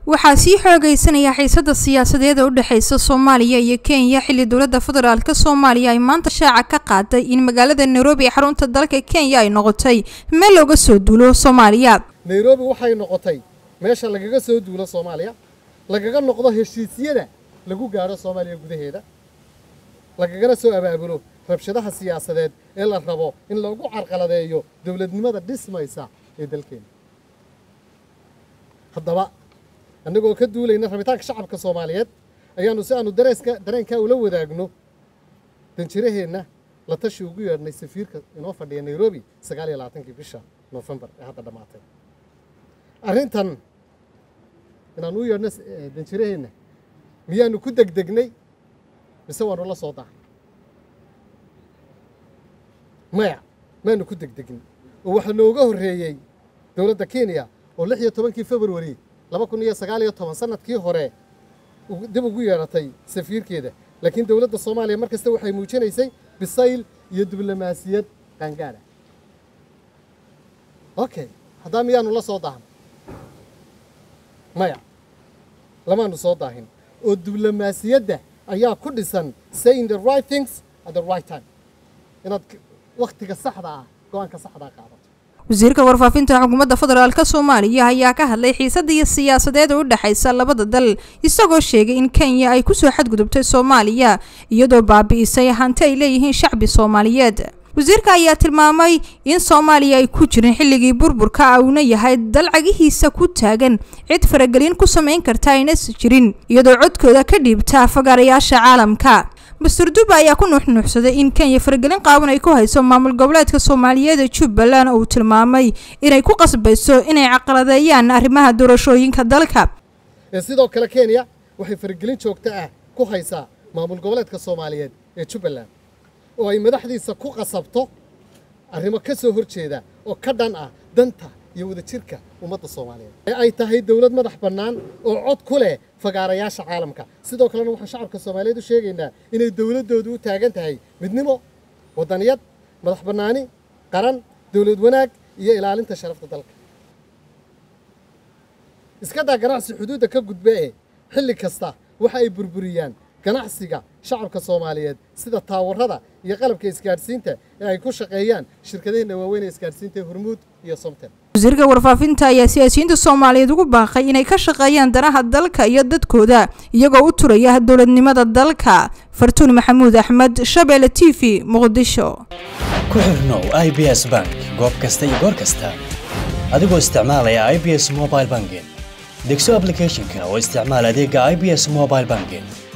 waxaa sii xoogaysanaya xiisada siyaasadeed ee u dhexeysa soomaaliya iyo kenya xilli dowladda federaalk soomaaliya ay maanta shaaca ka qaaday in magaalada nairobi ee xarunta dalka kenya ay noqotay meel looga soo duulo soomaaliya nairobi waxay noqotay meesha lagaga soo duulo soomaaliya lagaga noqdo heshiisyada lagu gaadho soomaaliya gudaheeda lagagana soo abaabulo rabshadaha siyaasadeed ee la rabo in lagu carqaladeeyo dowladnimada dhismaysa ee dalkeena haddaba annagoo ka duulayna rabitaanka shacabka soomaaliyeed ayaannu si aanu dareeska dareenkaa ula wadaagno danjiraheenna la tashi ugu yeedhnay safiirka inoo fadhiya nairobi sagaal iyo labaatankii bisha noofembar ee hadda dhammaatay arrintan inaan u yeedhno danjiraheenna miyaanu ku degdegnay mise waanu la soo daahay maya maanu ku degdegin oo waxaa nooga horreeyey dowladda kenya oo lix iyo tobankii februari laba kun iyo sagaal iyo toban sanadkii hore dib ugu yeedhatay safiirkeeda laakiin dowladda soomaaliya mar kasta waxay muujinaysay bisayl iyo diblomaasiyad qaangaadha okay haddaa miyaanu la soo daahan maya lamaanu soo daahin oo diblomaasiyadda ayaa ku dhisan saying the right things at the right time inaad wakhtiga saxda ah go-aanka saxdaa qaadato wasiirka warfaafinta xukuumadda federaalk soomaaliya ayaa ka hadlay xiisada iyo siyaasadeed oo u dhexaysa labada dal isagoo sheegay in kenya ay kusoo xadgudubtay soomaaliya iyadoo baabi'isay hanti ay leeyihiin shacbi soomaaliyeed wasiirka ayaa tilmaamay in soomaaliya ay ku jirin xilligii burburka uuna yahay dalcagihiisa ku taagan cid faragelin ku samayn karta aynas jirin iyadoo codkooda ka dhiibta fagaarayaasha caalamka master duba ayaa ku nuuxnuuxsaday in kenya faragelin qaawan ay ku hayso maamul goboleedka soomaaliyeed ee jubbaland oo uu tilmaamay inay ku qasbayso inay caqaladeeyaan arrimaha doorashooyinka dalka sidoo kale kenya waxay faragelin joogto ah ku haysaa maamul goboleedka soomaaliyeed ee jubbaland oo ay madaxdiisa ku qasabto arrimo ka soo hor jeeda oo ka dhan ah danta iyo wadajirka ummadda soomaaliyeed ee ay tahay dowlad madax bannaan oo cod ku leh fagaarayaasha caalamka sidoo kalena waxaan shacabka soomaaliyeed u sheegaynaa inay dowladdoodu u taagan tahay midnimo waddaniyad madax bannaani qaran dowlad wanaag iyo ilaalinta sharafta dalka iska daa ganacsi xuduudda ka gudba ee xilli kasta waxa ay burburiyaan ganacsiga shacabka soomaaliyeed sida taawarada iyo qalabka isgaadhsiinta ee ay ku shaqeeyaan shirkadaheenna waaweyn ee isgaadhsiinta hormuud iyo somtel wasiirka warfaafinta ayaa siyaasiyiinta soomaaliyeed ugu baaqay inay ka shaqeeyaan danaha dalka iyo dadkooda iyagoo u turaya dowladnimada dalka fartuun maxamuud axmed shabeelle t v muqdisho ku xirnow i b s bank goob kasta iyo goor kasta adigoo isticmaalaya i b s mobile banking degso ablicathonka oo isticmaal adeega i b s mobile banking